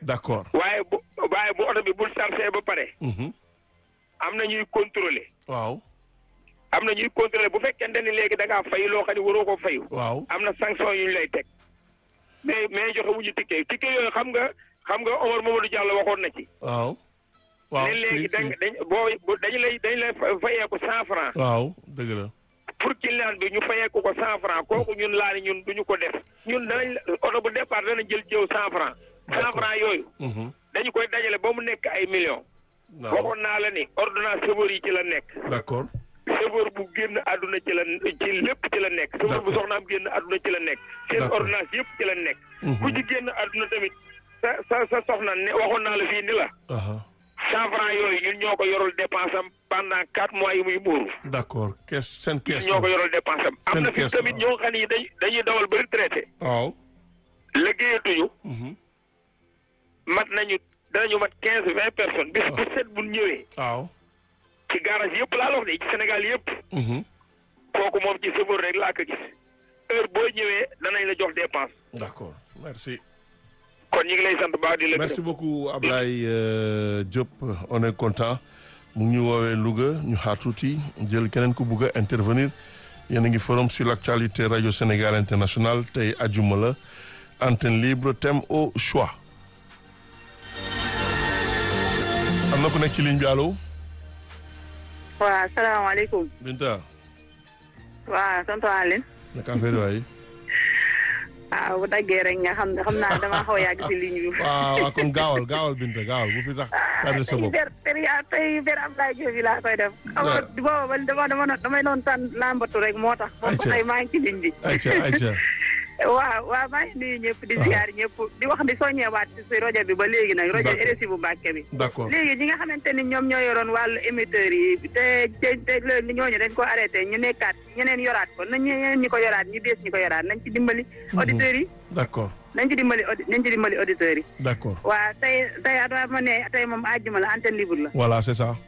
d'accord. waaye bu waaye bu oto bi bul chargé ba pare Mhm. am na ñuy contrôler waaw am na ñuy contrôler bu fekkente ni léegi da ngaa fay loo xam ne waroo ko fayu waaw am na sanction yu ñu lay teg mais mais joxe wuñu ticket ticket yooyu xam nga xam nga Omar Mamadou Diallo waxoon na ci waaw. waaw ne léegi si dañ si dañ boo bu- dañu lay dañu lay fayeeku cent franc waaw dëgg la. pour client bi ñu fayeeku ko cent franc kooku ñun laa ni ñun duñu ko def ñun danañ oto bu départ dana jël jëw cent franc cent D'accord. franc yooyu Mhm. dañu koy dajale ba mu nekk ay millions waaw waxoon naa la ni ordonnance chauffeur yi ci la nekk d'accord. chauffeur bu génn àdduna ci la ci lépp ci la nekk chauffeur bu D'accord. soxnaam génn àdduna ci la nekk seen D'accord. ordonnance yëpp ci la nekk Mhm. ku ci génn àdduna tamit sa sa sa soxna ne waxoon naa la fii ni la aha cent franc yooyu ñun ñoo ko yorul dépense am pendant quatre mois yi muy muuru d'accord kees seen kees ñoo ko la. yorul dépense am am Seen na fi kees tamit la. ñoo xam ne dañ dañuy dawal ba retraité waaw. liggéeyatuñu Mhm. mat nañu danañu mat quinze vingt personnes bis bu set bu ñëwee waaw. ci garage yëpp laa la wax de ci Sénégal yëpp Mhm. kooku moom ci chauffeur rek laa ko gis heure boo ñëwee danañ la jox dépense d'accord merci. kon ñu ngi lay sant baax di la merci gërëm. beaucoup Ablaye euh, Diop on est content mu ngi ñu woowee Louga ñu xaar tuuti jël keneen ku bugg a intervenir yéen a ngi forum sur l'actualité radio Sénégal international tey ajuma la antenne libre thème au choix. am na ku nekk ci ligne bi allo waaw salaamaaleykum Binta waaw tonton Aline naka affaire yi waay ah bu daggee rek nga xam ne xam naa damaa xaw a yàgg si ligne bi. waaw waaw kon gaawal gaawal Binta gaawal bu fi tax tardé sa tey bopp ber tey yaa tey ber Abdoulaye Diop bi laa koy def. xam nga booba ba dama dama damay doon tànn lambatu rek moo tax. Ayca. boobu tey maa ngi ci ligne bi. ayca ayca waaw waaw maa ngi nuyu ñëpp di Waaw. ziar ñëpp di wax di soññewaat ci si rajo bi ba léegi nag rajo D'accord. RSI bu Mbàkke bi. d'accord léegi ñi nga xamante ni ñoom ñoo yoroon wàllu émetteurs yi te te te léegi ñooñu dañ ko arrêté ñu nekkaat ñeneen yoraat ko nañ ñeneen ñi ko yoraat ñi bees ñi ko yoraat nañ ci dimbali auditeurs yi d'accord nañ ci dimbali audi nañ ci dimbali auditeurs yi d'accord waa tey tey dama ne tey moom àjjuma la antenne libre la voilà c'est ça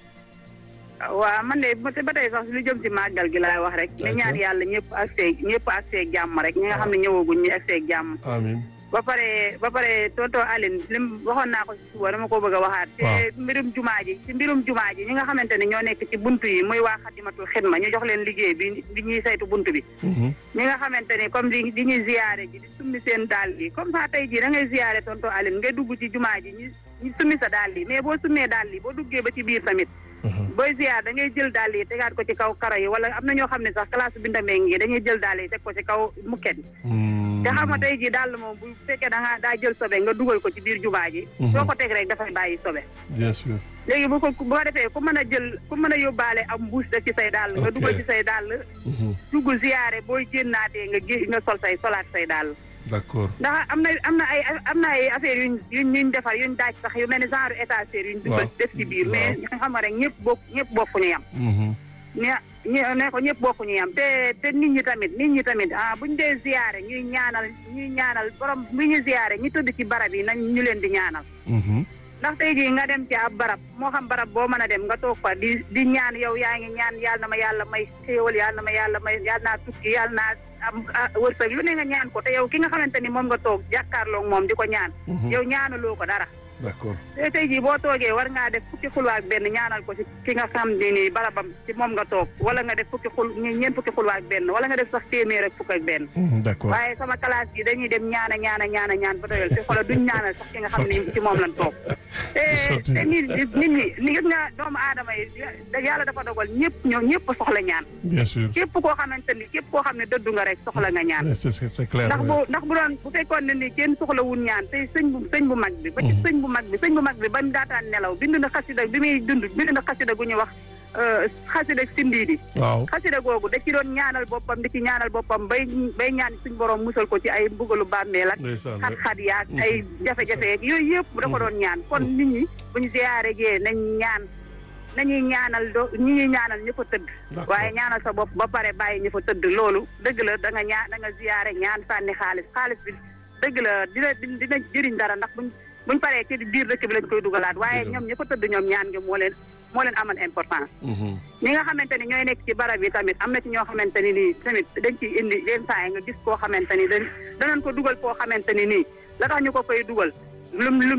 waaw man de ba ba tey sax lu jëm ci màggal gi laay wax rek ni D'accord. ñaan yàlla ñëpp ak seeg ñëpp ak seeg jàmm rek ñi nga xam ne ñëwaguñ ñu ak seeg jàmm amiin ba pare ba pare tonton Aline lim waxoon naa ko si suba dama ko bëgg a waxaat Waaw. te mbirum jumaa ji ci mbirum jumaa ji ñi nga xamante ne ñoo nekk ci buntu yi muy waa xadimatul xidma ñu jox leen liggéey bi bi ñuy saytu buntu bi Mhm. ñi nga xamante ni comme li di ñuy ziyaare ji di summi seen dàll yi comme ça tey jii da ngay ziyaare tonton Aline ngay dugg ci jumaa ji ñu ñu summi sa dàll yi mais boo summee dàll yi boo duggee ba ci biir tamit Mhm. booy ziyaar da ngay jël dàll yi tegaat ko ci kaw karo yi wala am na ñoo xam ne sax classe bi ndamee ngi dañuy jël dàll yi teg ko ci kaw mukket yi Hmm. te xam nga tey jii dàll moom bu fekkee da nga daa jël sobe nga dugal ko ci biir jumaa ji Mhm. soo ko teg rek dafay bàyyi sobe bien sûr léegi bu ko bu ko defee ku mën a jël ku mën a yóbbaale am mbuus def ci say dàll nga Ok. dugal ci say dàll Mhm. dugg ziyaare booy génnaatee nga gé nga sol say solaat say dàll d'accord ndax am na am na ay am na ay affaire yuñ yuñ yuñ defar yuñ daaj sax yu mel ni genre étagère yuñ dugal Waaw. def ci biir mais Waaw. xam nga rek ñëpp bokk ñëpp bokkuñu yam Mhm. ne ñu ne ko ñëpp bokkuñu yam te te nit ñi tamit nit ñi tamit ah buñ dee ziyaare ñuy ñaanal ñuy ñaanal borom bu ñu ziyaare ñi tëdd ci barab yi nañ ñu leen di ñaanal Mhm. ndax tey jii nga dem ci ab barab moo xam barab boo mën a dem nga toog fa di di ñaan yow yaa ngi ñaan yàlla na ma yàlla may xéewal yàlla na ma yàlla may yàlla naa tukki yàlla naa am ah, wërsëg lu ne nga ñaan ko te yow ki nga xamante ni moom nga toog jàkkaarloog moom di ko ñaan Mhm. yow ñaanaloo ko dara d'accord te tey jii boo toogee war ngaa def fukki xulwaak benn ñaanal ko ci ki nga xam ne nii barabam ci moom nga toog wala nga def fukki xul ñe- ñeent fukki xulwaak benn wala nga def sax téeméer ak fukk ak benn Mhm. d'accord waaye sama classe yi dañuy dem ñaana ñaana ñaana ñaan ba doyal te xoolal duñ ñaanal sax ki nga xam ne ci moom lañ toog te Sotti. te nit nit ñi ni gis nga doomu aadama yi da- yàlla dafa dogal ñëpp ñoo ñëpp soxla ñaan bien sûr képp koo xamante ni képp koo xam ne dëddu nga rek soxla nga ñaan c'est c'est c'est clair ndax bu ouais. ndax bu doon bu fekkoon ne ni kenn soxla wun ñaan tey sëñ bu sëñ bu mag bi ba ci Mhm. sëñ bu mag bi sëñ bu mag bi ba mu daataan nelaw bind na xasida bi muy dund bind na xasida gu ñuy wax euh, xasida sindiidi waaw xasida googu da ci doon ñaanal boppam di ci ñaanal boppam bay bay ñaan suñ borom musal ko ci ay mbugalu bàmmeel ak ndeysaan ouais. xat-xat yaag Mhm. ay jafe-jafe yeeg yooyu yëpp da ko doon ñaan kon nit ñi buñu ziyaare jee nañ ñaan nañuy ñaanal do ñi ñuy ñaanal ña fa tëdd D'accord. waaye ñaanal sa bopp ba pare bàyyi ña fa tëdd loolu dëgg la da nga ñaan da nga ziyaare ñaan sànni xaalis xaalis bi dëgg la dina dina jëriñ dara ndax buñ buñ paree ci biir dëkk bi lañ koy dugalaat waaye Dëgg la. ñoom ña fa tëdd ñoom ñaan nga moo leen moo leen amal importance Mhm. ñi nga xamante ni ñooy nekk ci barab yi tamit am na ci ñoo xamante ni nii tamit dañ ciy indi yenn saa yi nga gis koo xamante ni dañ danañ ko dugal koo xamante ni nii la tax ñu ko koy dugal lum lum